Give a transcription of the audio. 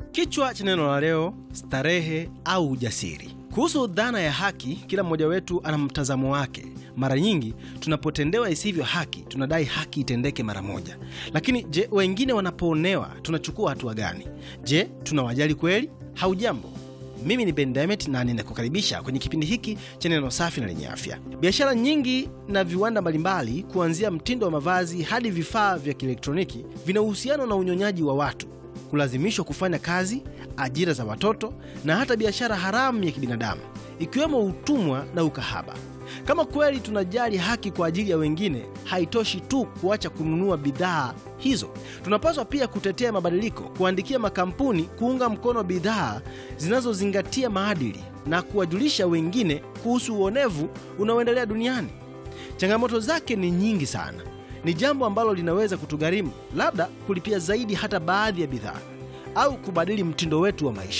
Kichwa cha neno la leo: starehe au ujasiri. Kuhusu dhana ya haki, kila mmoja wetu ana mtazamo wake. Mara nyingi tunapotendewa isivyo haki, tunadai haki itendeke mara moja. Lakini je, wengine wanapoonewa tunachukua hatua gani? Je, tunawajali kweli? Haujambo, mimi ni Ben Demet na ninakukaribisha kwenye kipindi hiki cha neno safi na lenye afya. Biashara nyingi na viwanda mbalimbali, kuanzia mtindo wa mavazi hadi vifaa vya kielektroniki, vina uhusiano na unyonyaji wa watu kulazimishwa kufanya kazi, ajira za watoto na hata biashara haramu ya kibinadamu ikiwemo utumwa na ukahaba. Kama kweli tunajali haki kwa ajili ya wengine, haitoshi tu kuacha kununua bidhaa hizo. Tunapaswa pia kutetea mabadiliko, kuandikia makampuni kuunga mkono bidhaa zinazozingatia maadili na kuwajulisha wengine kuhusu uonevu unaoendelea duniani. Changamoto zake ni nyingi sana. Ni jambo ambalo linaweza kutugharimu labda kulipia zaidi hata baadhi ya bidhaa au kubadili mtindo wetu wa maisha.